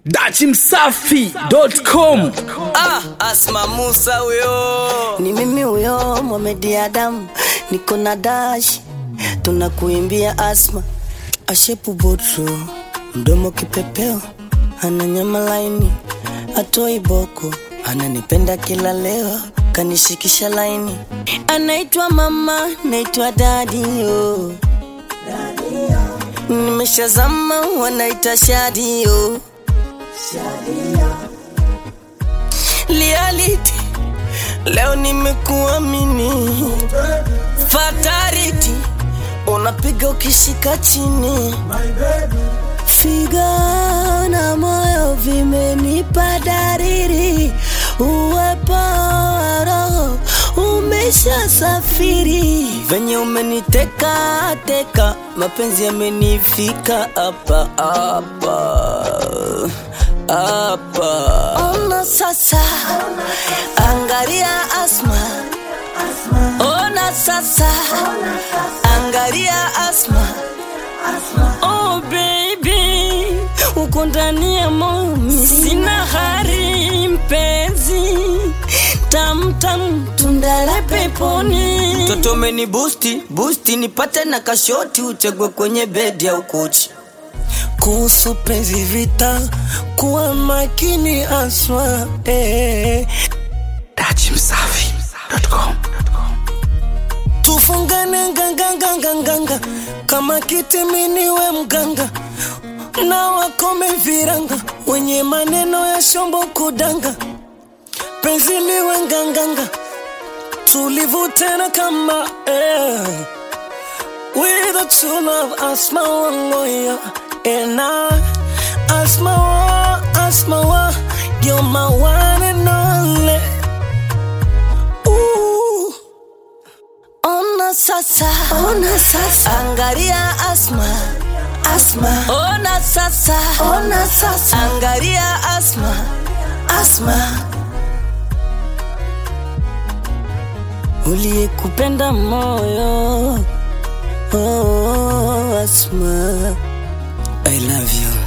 dachimsafi.com Ah, Asma Musa huyo. Ni mimi huyo Mohamed Adam, niko na dash, tunakuimbia Asma ashepu botro, mdomo kipepeo, ana nyama laini, atoi boko, ananipenda kila leo, kanishikisha laini, anaitwa mama, naitwa dadi yo, nimeshazama, wanaita shadi yo, reality Leo nimekuamini fatality, unapiga ukishika chini, figa na moyo vimenipa dariri, uwepo wa roho umesha safiri, venye umeniteka teka, mapenzi yamenifika hapa hapa hapa. Ona sasa, angalia Asma, ona sasa, angalia Asma. Oh baby, uko ndani ya moyo, sina hari mpenzi, tamtam tunda la peponi. Mtoto umeni busti busti, nipate na kashoti, utegwe kwenye bedi au kochi kuhusu penzi vita, kuwa makini Asma eh. dachimsafi.com tufungane nganganganganganga kama kitiminiwe mganga na wakome viranga wenye maneno ya shombo kudanga penzi liwe nganganga tulivu tena kama eh. with a true love asma wangoya and I asma wa asma wa you're my one and only Ooh. Ona sasa, ona sasa, angalia Asma, Asma. Ona sasa, ona sasa, angalia Asma, Asma. Uliyekupenda moyo, oh, Asma, I love you.